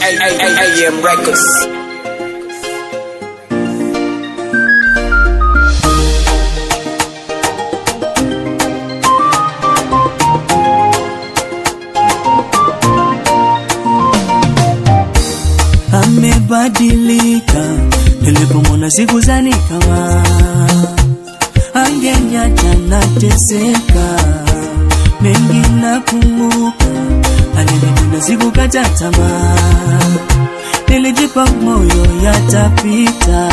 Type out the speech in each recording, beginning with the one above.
AM Records. amebadilika nilipomwona sikuzani kama angenyacha nateseka mengi nakumbuka alinipenda sikukata tamaa nilijipa moyo yatapita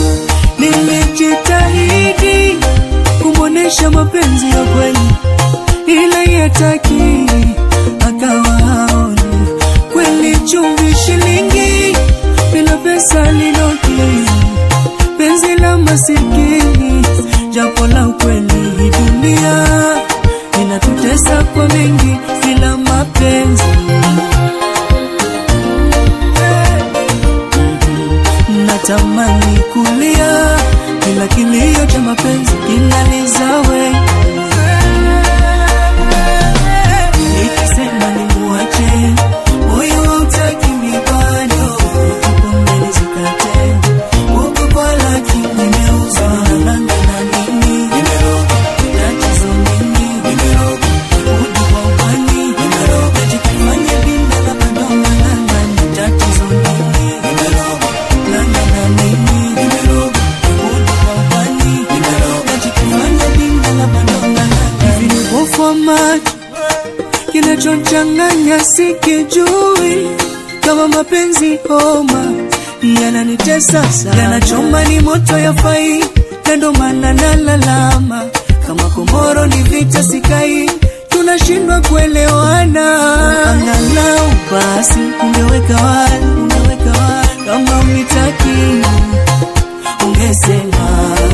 nilijitahidi kumwonesha mapenzi ya kweli ila yataki akawa haoni kweli chumvi shilingi bila pesa linoki penzi la masikini japo la ukweli hii dunia inatutesa kwa mengi bila mapenzi natamani kulia kila kilio cha mapenzi kinalizawe nikisema nimuache moyo hautaki mibado kipaumbele zikate huku kwa laki nimeuza nalanga na nini tatizo nini uji kwa upani najikifanya binda na bado nalanga ni tatizo nini langa na nini uji kwa upani najikifanya binda na bado nalanga hivi ni upofu wa macho kinachochanganya sikijui kama mapenzi homa yananitesa sana yanachoma ni moto ya fai na ndo maana nalalama kama komoro ni vita sikai tunashindwa kuelewana angalau basi ungeweka wazi ungeweka wazi kama unitaki ungesema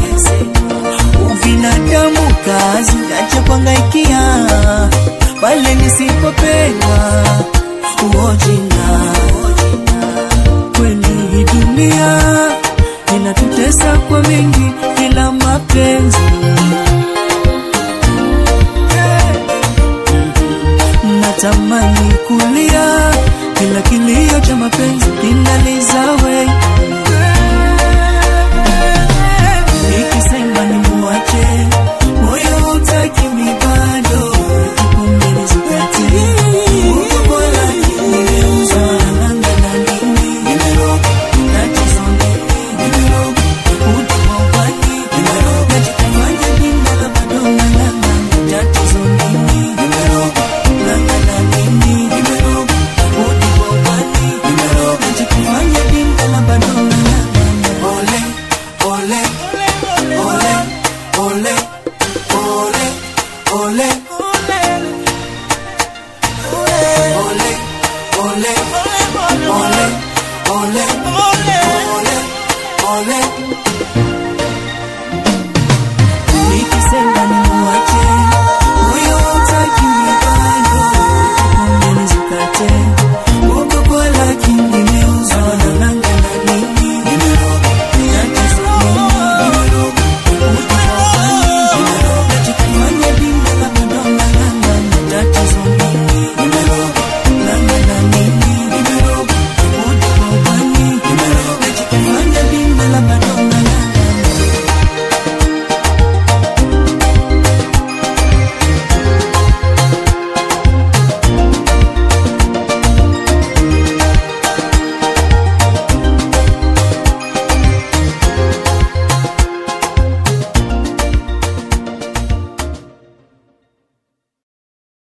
ubinadamu kazi acha kuangaikia pale nisipopendwa uojina kweli hii dunia inatutesa kwa mengi ila mapenzi natamani kulia kila kilio cha mapenzi kinalizawe